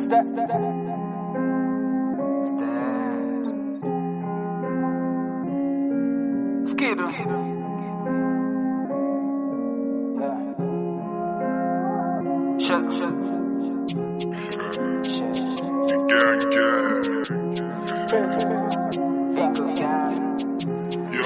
Step, step, Skidoo. Yeah. Shut, shut. Gang, gang, Single gang. yo.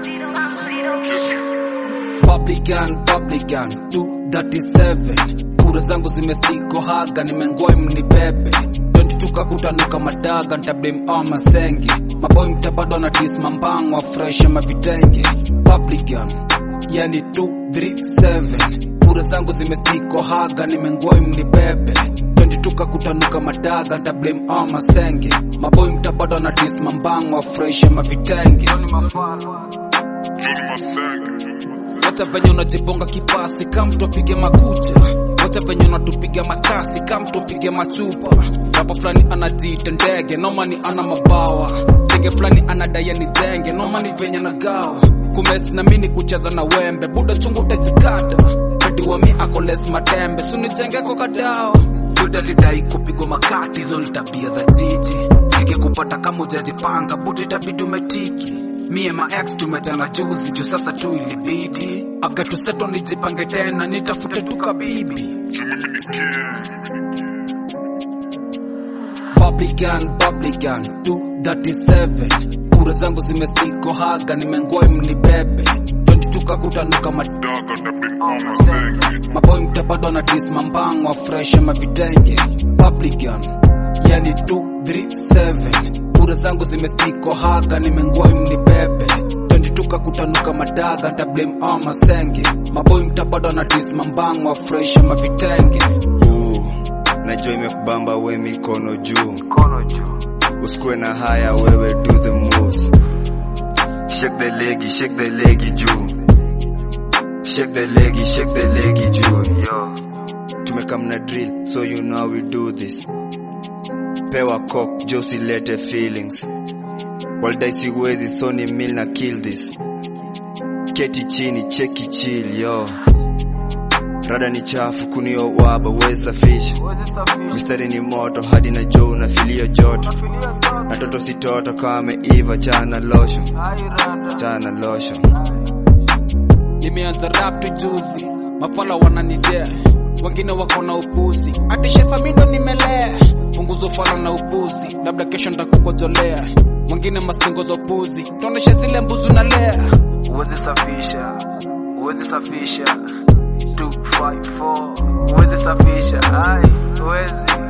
Publican, Publican 237 kura zangu zimesiko haga nimengoi mnibebe 22 kakutanuka madaga ntabim ama senge maboy mtabado na tisma mbangwa fresh ama vitenge Publican yani 237 kura zangu zimesiko haga nimengoi mnibebe 22 kakutanuka madaga ntabim ama senge maboy mtabado na tisma mbangwa fresh ama vitenge Johnny Mafala. Johnny Masenge. Wacha venye unajiponga kipasi kama mtu apige makucha Wacha venye unatupiga makasi kama mtu apige machupa Rapa fulani anajiita ndege noma ni ana mabawa Ndege fulani anadai ni jenge noma ni venye na gawa Kumesi na mini kucheza na wembe buda chungu utajikata Pedi wa mi ako les matembe sunijenge kwa kadao Buda lidai kupigwa makati hizo ni tabia za jiji Sike kupata kama ujajipanga buda itabidi umetiki Mie ma ex tumetana juzi juu sasa tu ilibidi After to settle nijipange tena nitafute tu kabibi Juu mimi ni gang. Publican, Publican 237 Kura zangu zimesiko haga nimengoi mnibebe 22 kakutanuka mad Daga na bin Masenge. maboy mtabado na tisma mbangwa fresh ama vitenge Publican yani 237 kura zangu zimesiko haga nimengoi mnibebe 22 kakutanuka madaga ntablame ama senge maboy mtabado na tisma mbangwa fresh ama vitenge Ooh, najua imekubamba we mikono juu Kono juu. usikue na haya wewe do the moves shake the legi shake the legi juu shake the legi shake the legi juu yo tumekam na drill so you know how we do this pewa cock josi lete feelings waldai siwezi so ni mil na kill this keti chini cheki chill yo rada ni chafu kunio waba wesafisha Uwezi safisha. mistari ni moto hadi na jo unafilio joto Filia zote. na toto si toto kama imeiva chana losho Ai rada. chana losho nimeanza rap tu juzi mafala wananidea wengine wako na upuzi ati shefa mindo nimelea punguzo fala na upuzi labda kesho ndakukojolea mwingine mastingo za upuzi tuoneshe zile mbuzi nalea Uwezi safisha. Uwezi safisha. 254. Uwezi safisha. Ai, uwezi.